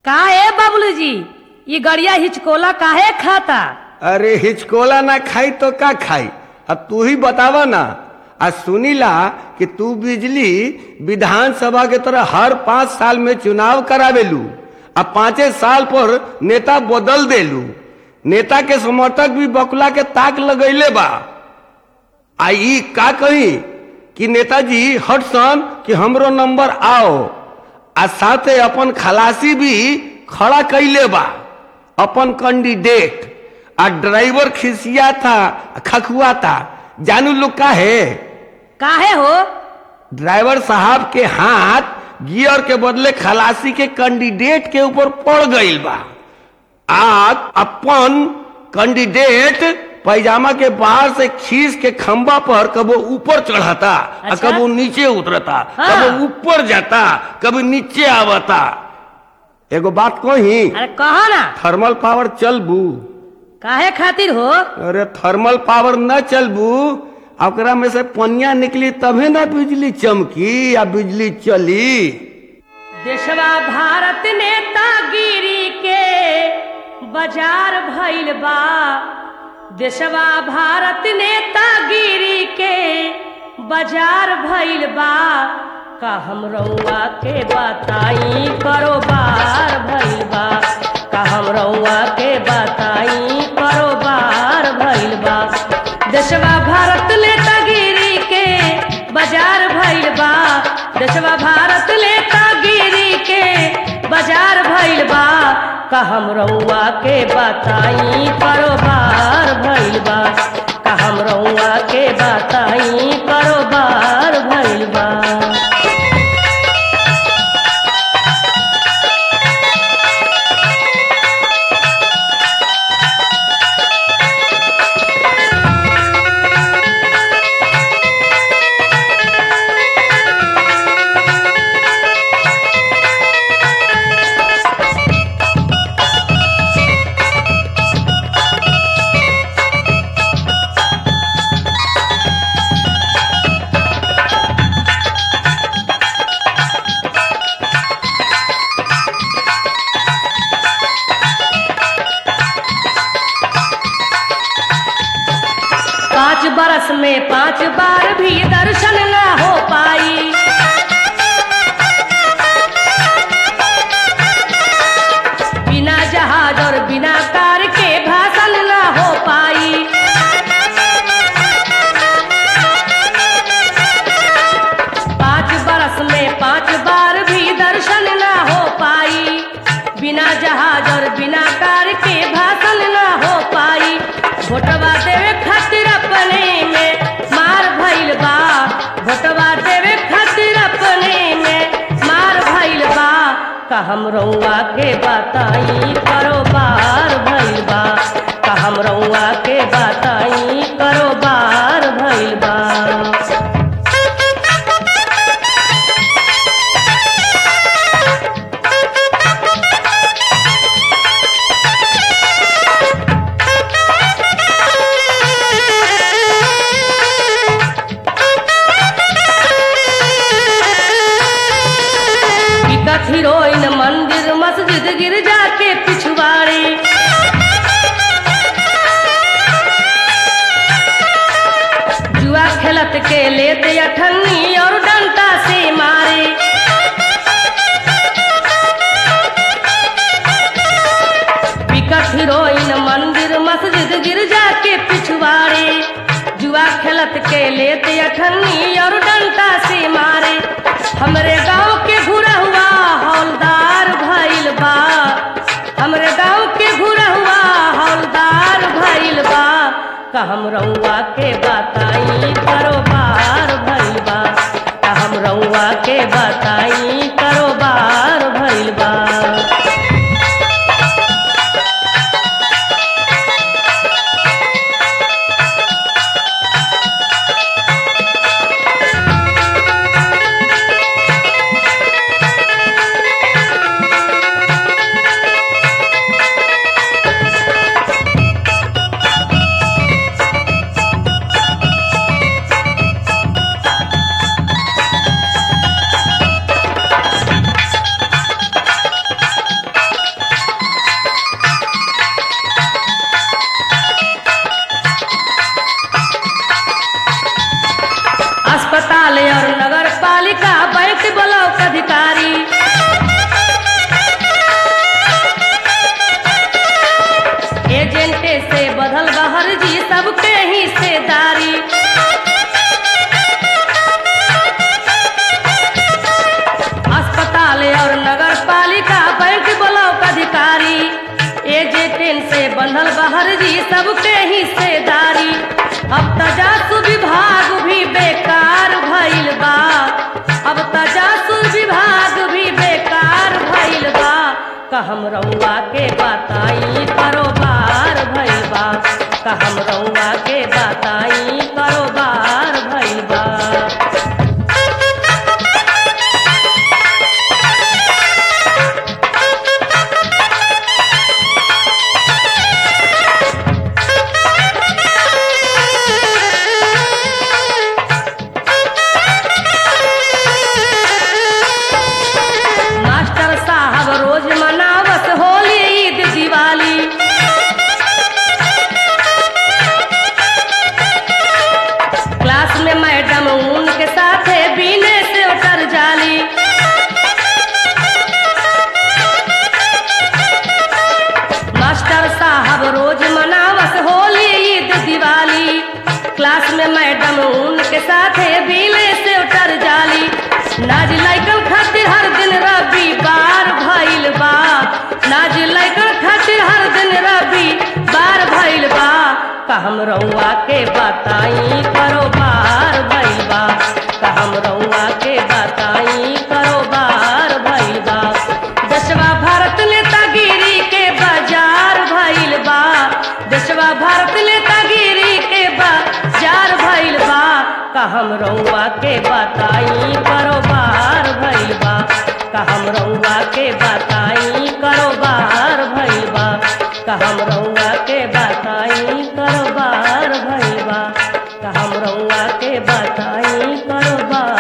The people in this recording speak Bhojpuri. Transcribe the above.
का है बबलू जी ये गड़िया हिचकोला काहे खाता अरे हिचकोला ना खाई तो का खाई अब तू ही बतावा ना आ सुनीला कि तू बिजली विधानसभा के तरह हर पाँच साल में चुनाव करावेलू आ पाँचे साल पर नेता बदल देलू नेता के समर्थक भी बकुला के ताक लगैले बा आ ई का कही कि नेताजी हटसन कि हमरो नंबर आओ आ साथे अपन खलासी भी खड़ा कैले बा अपन कैंडिडेट आ ड्राइवर खिसिया था खखुआ था जानू लोग का है काहे हो ड्राइवर साहब के हाथ गियर के बदले खलासी के कैंडिडेट के ऊपर पड़ गईल बा आज अपन कैंडिडेट पैजामा के बाहर से खींच के खंबा पर कबो ऊपर चढ़ाता आ अच्छा? कबो नीचे उतरता हाँ। कबो ऊपर जाता कभी नीचे आवता एगो बात कही अरे कहो ना थर्मल पावर चलबू काहे खातिर हो अरे थर्मल पावर न चलबू आ ओकरा में से पनिया निकली तभे ना बिजली चमकी या बिजली चली देशवा भारत नेतागिरी के बाजार भइल बा देशवा भारत नेतागिरी के बाजार भइल बा का हम रउआ के बताई कारोबार भइल बा का हम रउआ के बताई कारोबार भइल बा देशवा भारत नेतागिरी के बाजार भइल बा देशवा भारत नेतागिरी के बाजार भइल बा का हम रउआ के बताई कारोबार भइल बा का हम रउआ के बताई कारोबार भइल बा पाँच बरस में पांच बार भी दर्शन ना हो पाई बिना जहाज और बिना कार के भाषण ना हो पाई पाँच बरस में पांच बार भी दर्शन ना हो पाई बिना जहाज और बिना कार के भाषण ना हो पाई भोटवा देवे खातिर अपने में मार भइल बा भोटवा देवे खातिर अपने में मार भइल बा का हम रउआ के बताई कारोबार भइल बा का हम रउआ के बताई कारोबार भइल बा विकट हीरोइन मंदिर मस्जिद गिरजा के पिछवाड़ी जुआ खेलत के लेते अठन्नी और डंटा से मारे विकट हीरोइन मंदिर मस्जिद गिरजा के पिछवाड़े जुआ खेलत के लेते अठन्नी और डंटा से मारे हमरे गांव के घुरा हुआ हौलदार भइल बा हमरे गांव के घुरा हुआ हौलदार भइल बा का हम रउआ के बताई कारोबार भइल बा का हम रउआ के बताई कारोबार भइल बा जे टेन से बंधल बाहर जी सबके हिस्सेदारी अब तजासु विभाग भी बेकार भइल बा अब तजासु विभाग भी बेकार भइल बा कहम रउआ के बताई कारोबार भइल बा कहम रउआ के बताई कारोबार भइल बा मास्टर साहब रोज मनावत होली ईद दिवाली क्लास में मैडम उनके साथे बीने से उतर जाली मास्टर साहब रोज मनावत होली ईद दिवाली क्लास में मैडम उनके साथे बीने से उतर जाली नाज लाइकल खातिर हर दिन रविवार भइल बा नाज लाइकल खातिर हर दिन रविवार भइल बा का हम रउआ के बताई कारोबार भइल बा का हम रउआ के बताई कारोबार भइल बा दसवा भारत नेतागिरी के बाजार भइल बा दसवा भारत नेतागिरी के बाजार भइल बा का हम रउआ के बताई कारोबार भइल बा का हम रउआ के बताई कारोबार भइल बा का हम रउआ के बताई कारोबार भइल बा का हम रउआ के बताई कारोबार